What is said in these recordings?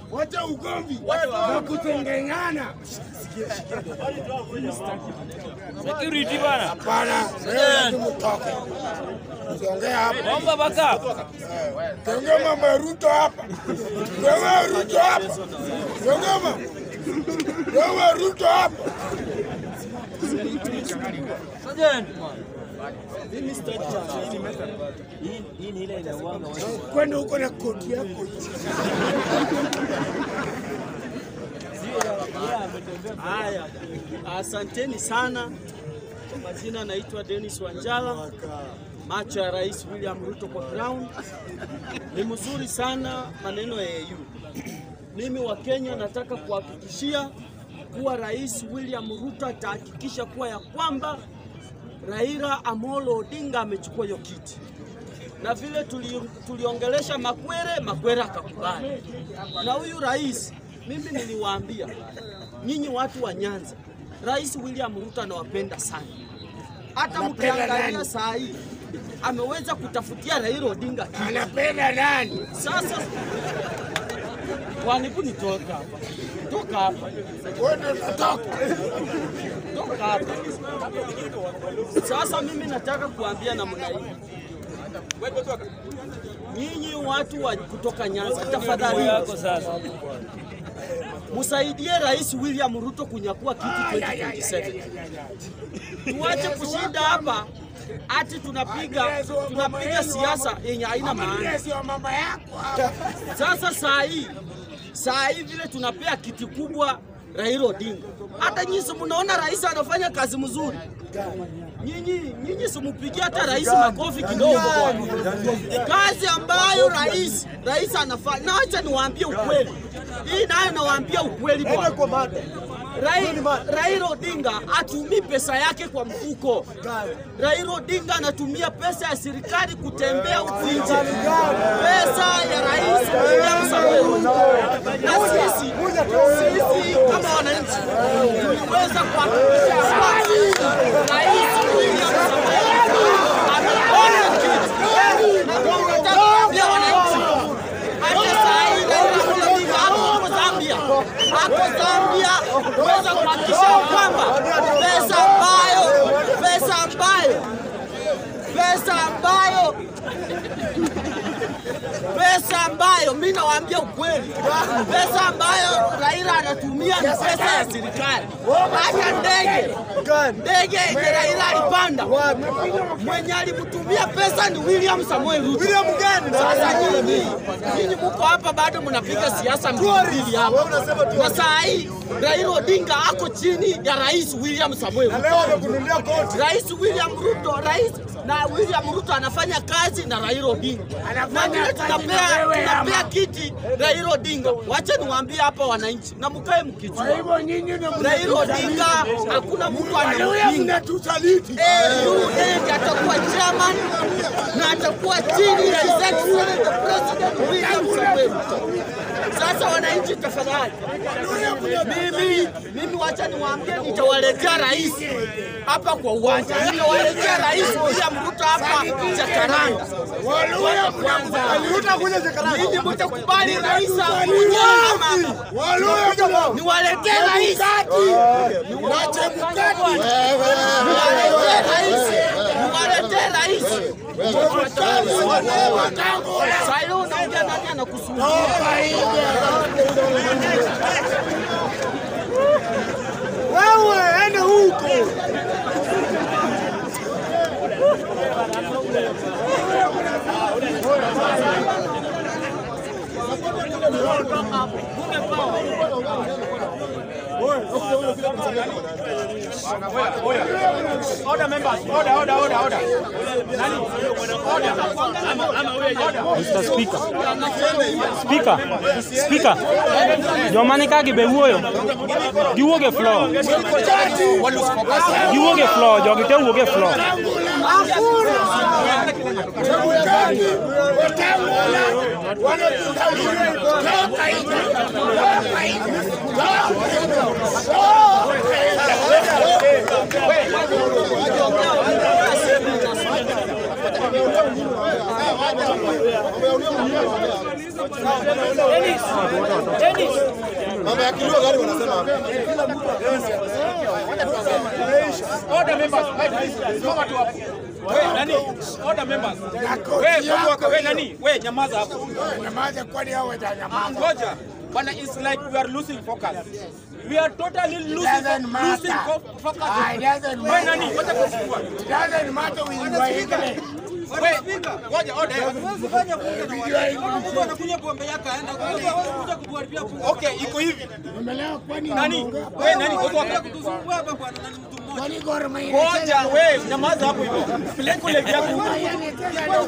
wacha ugomvi na kutengengana. Security bana. Hapana, wewe mtoke. Usiongea hapa. Omba baka. Tuongea mambo ya Ruto hapa. Tuongea Ruto hapa. Tuongea mambo. Tuongea Ruto hapa. Sergeant. Kwenda huko na koti yako. Haya, asanteni sana. Kwa majina naitwa Dennis Wanjala, macho ya Rais William Ruto kwa ground. Ni mzuri sana maneno ya AU. Mimi wa Kenya nataka kuhakikishia kuwa Rais William Ruto atahakikisha kuwa ya kwamba Raila Amolo Odinga amechukua hiyo kiti na vile tuli, tuliongelesha Makwere, Makwere akakubali. Na huyu rais, mimi niliwaambia nyinyi watu wa Nyanza, Rais William Ruto anawapenda sana. Hata Anapenda mkiangalia nani? saa hii ameweza kutafutia Raila Odinga kiti. Anapenda nani? Sasa waniku nitoka hapa, toka hapa, Wewe ndio unatoka. toka hapa. Sasa mimi nataka kuambia namna hii nyinyi watu wa kutoka Nyanza, tafadhali Yako sasa. msaidie Rais William Ruto kunyakua kiti 2027. Tuache kushinda hapa ati tunapiga tunapiga siasa yenye haina maana. Sio mama yako. Sasa saa hii saa hii vile tunapea kiti kubwa Raila Odinga, hata nyinyi si mnaona rais anafanya kazi mzuri. Nyinyi nyinyi simupigia hata rais makofi kidogo bwana. Kazi ambayo rais rais anafanya, na acha niwaambie ukweli, hii nayo nawaambia ukweli bwana. Rai- Raila Odinga atumii pesa yake kwa mfuko. Raila Odinga anatumia pesa ya serikali kutembea huku nje, pesa ya rais William Samoei Ruto. Na sisi sisi kama wananchi tuliweza kuhakikisha kwamba rais William Samoei Ruto amepona kiti. Na tunataka kuambia wananchi hata saa hii Raila Odinga ako Zambia, ako Zambia kuweza kuhakikisha kwamba pesa ambayo pesa ambayo pesa ambayo pesa ambayo mi nawaambia ukweli, pesa ambayo Raila anatumia ni pesa ya serikali. Hata ndege ndege yenye Raila alipanda, mwenye alimtumia pesa ni William Samoei Ruto. William gani? Sasa nyinyi nyinyi mko hapa bado mnapiga siasa mbili mbili hapa, na saa hii Raila Odinga ako chini ya Rais William Samoei Ruto. Rais William Ruto, rais na William Ruto anafanya kazi na Raila Odinga. Na Anafanya vile kazi tunapea na wewe tunapea ama? kiti Raila Odinga. Wacha niwaambie hapa wananchi na mkae mkijua. Kwa hivyo nyinyi ndio Raila Odinga hakuna mtu Haleluya, anampinga. mnatusaliti. AU ndiye atakuwa chairman na atakuwa chini ya His Excellency the President William Samoei Ruto. Sasa wananchi, tafadhali, mimi mimi, wacha niwaambie, nitawaletea rais hapa kwa uwanja, nitawaletea rais William Ruto hapa Jakaranda. Waluya kwanza. Ninyi mtakubali rais akuje ama Waluya niwaletee rais, Wache mkati. niwaletee rais, niwaletee rais. Sasa hiyo unaongea nani anakusumbua? Wewe ende huko. Mr. Speaker. Speaker. Speaker. Jomani ka gibe wuoyo. Giwuok e floor. Giwuok e floor. Jogi te wuok e floor. Chebukati. Wetangula. Wanatusaliti. Toka nje. Toka nje. Dennis. Dennis. Mambo ya kilio gani wanasema hapa? Order members. Soma tu hapo. Wewe nani? Order members. Na Wewe koti wako yako wewe nani? Wewe nyamaza hapo. Nyamaza, kwani hao watanyamaza? Ngoja. Bwana it's like we are losing focus. We are totally losing Doesn't fo- matter. losing fo- focus. Ah, it doesn't Wewe nani? matter. Wacha kuchukua. It doesn't matter with your English. Wewe ngoja order. Okay, iko hivi. Umeelewa? Kwani Nani? unaongea hapa? Wewe nani? Ngoja hapa. Kwani Gor Mahia Ngoja inacheza- wewe nyamaza hapo hivyo. Peleka leg yako. Gor Mahia inacheza leo.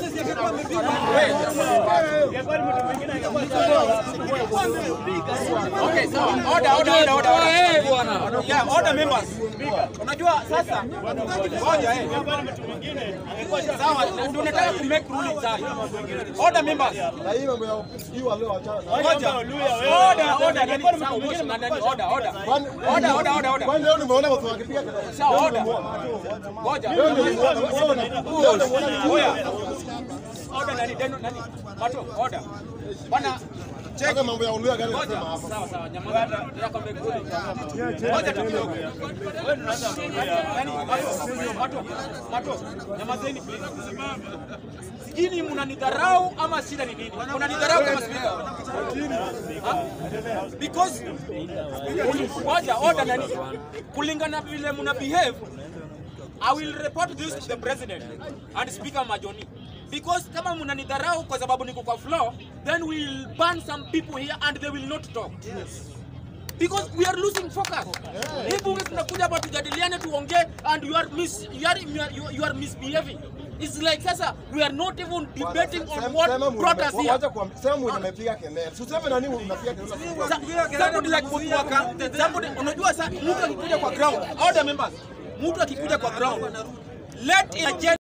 Okay, sawa. Order, order, order, order. Eh, bwana. Yeah, order members. Unajua sasa ngoja eh. Sawa, ndio nataka ku make ruling sasa. Order members. Na hii mambo ya hii wale wachana. Ngoja. Order, order. Nani sawa, moshi na nani order, order. Order, order, order, order. Kwani leo nimeona watu wakipiga kelele. Sawa, order. Ngoja. Leo nimeona wewe una Oya. Order nani? Deno nani? Mato, order. Bwana Cheka mambo ya ulio gani Ngoja. wanasema hapa. Sawa sawa, nyamaza. Nataka ku make ruling. Ngoja tu kidogo. Nani? Mato, Mato, Mato, nyamazeni please. Sijini mnanidharau ama shida ni nini? Mnanidharau kama speaker. Ha? Because ngoja order nani? Kulingana vile mna behave I will report this to the president and speaker Majoni. Because kama mnanidharau kwa sababu niko kwa floor, then we'll ban some people here and they will not talk. Because we are losing focus. Hii bunge tunakuja hapa tujadiliane tuongee and you are mis you are, you are, you are misbehaving. It's like sasa we are not even debating on what brought us here. Wacha kuambia sema mwenye amepiga kelele. Usiseme nani unapiga kelele. Sa- somebody like Mutuaka, somebody unajua sa mtu akikuja kwa ground, order members, mtu akikuja kwa ground, let it agenda